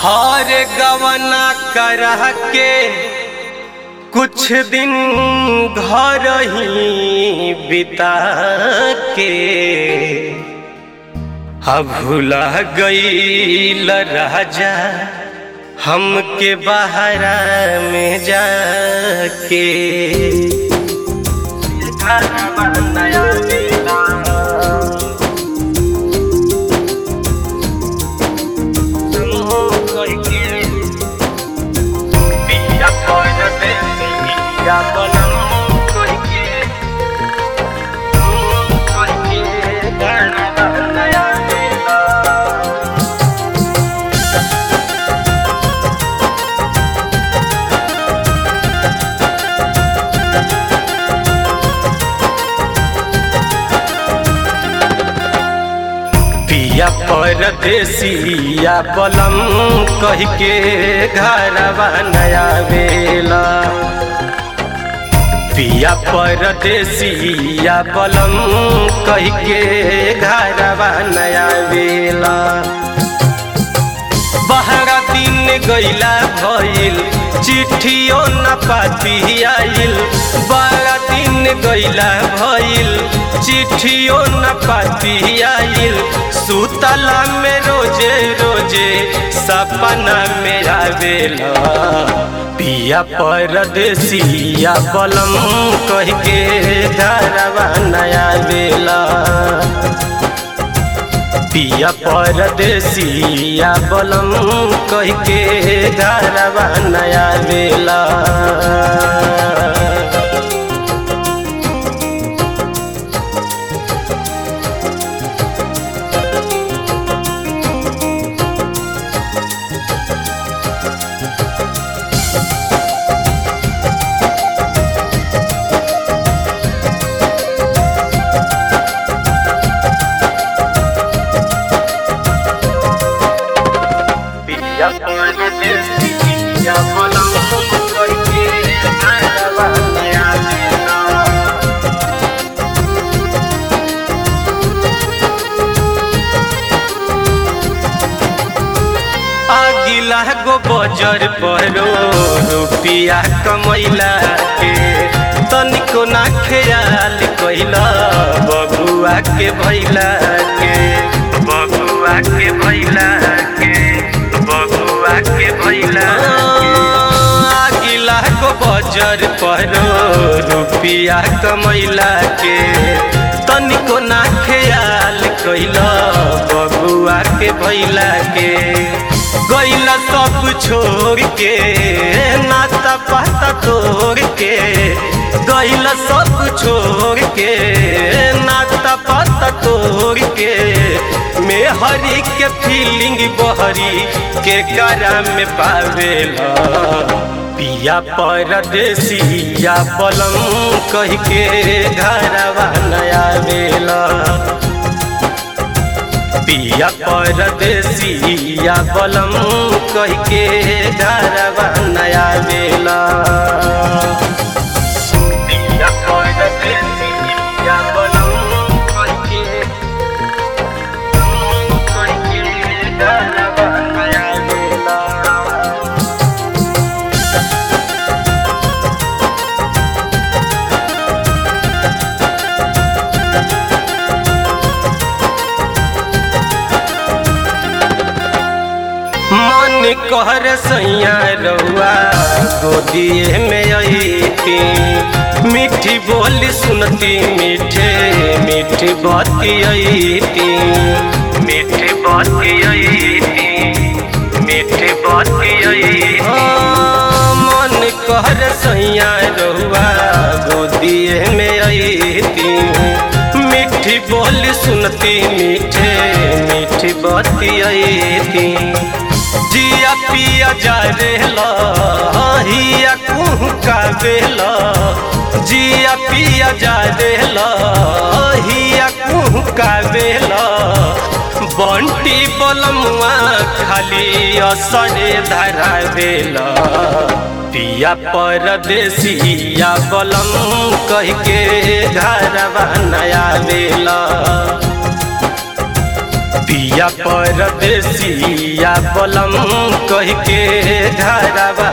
हर गवना करह के कुछ दिन घर ही बिता के अब भुला गईल राजा हमके बहरा में जाके नया मिला पिया परदेसिया बलम कह के घरवा नया वेला पिया परदेसिया बलम कह के घरवा नया वेला बहरा दिन गैला भइल चिट्ठियो न पाती आइल बारह दिन गैला भइल चिट्ठियो न पाती आइल सुतला में रोजे रोजे सपना में आवेला पिया परदेसिया बलम कह के धरवा नया बेला पिया परदेसिया बलम कह के घरवा नया बेला पिया परदेसिया बलम कह के घरवा नया बेला आगिला गो बजर परो रुपिया कमैला के तनिको ना ख्याल कैला बबुआ के भैला के बबुआ के भैला के बबुआ के भैला आगिला गो बजर परो रुपिया कमैला के तनिको ना ख्याल कैला बबुआ के भैला के गैला सब छोड़ के नाता पाता तोड़ के गैला सब छोड़ के नाता पाता तोड़ के में हरी के फीलिंग बहरी के करा में पावेला पिया परदेसिया बलम कह के घरवा नया बेला पिया परदेसिया बलम कह के घरवा नया बेला पिया परदेसिया बलम कह के कह के घरवा नया बेला मन कहर सैया रउआ गोदिए में अईती मीठी बोली सुनती मीठे मीठी बाती अईती मीठी बाती अईती मीठी बाती अईती मन कहर सैया रउआ गोदिए में अईती मीठी बोली सुनती मीठे मीठी बाती अईती जिया पिया जा रेला हिया कुह का बेला जिया पिया जा रेला हिया कुह का बेला बंटी बलमुआ खाली असरे धरा बेला पिया परदेसिया बलम कह के घरवा नया बेला पिया परदेसिया बलम कह के घरवा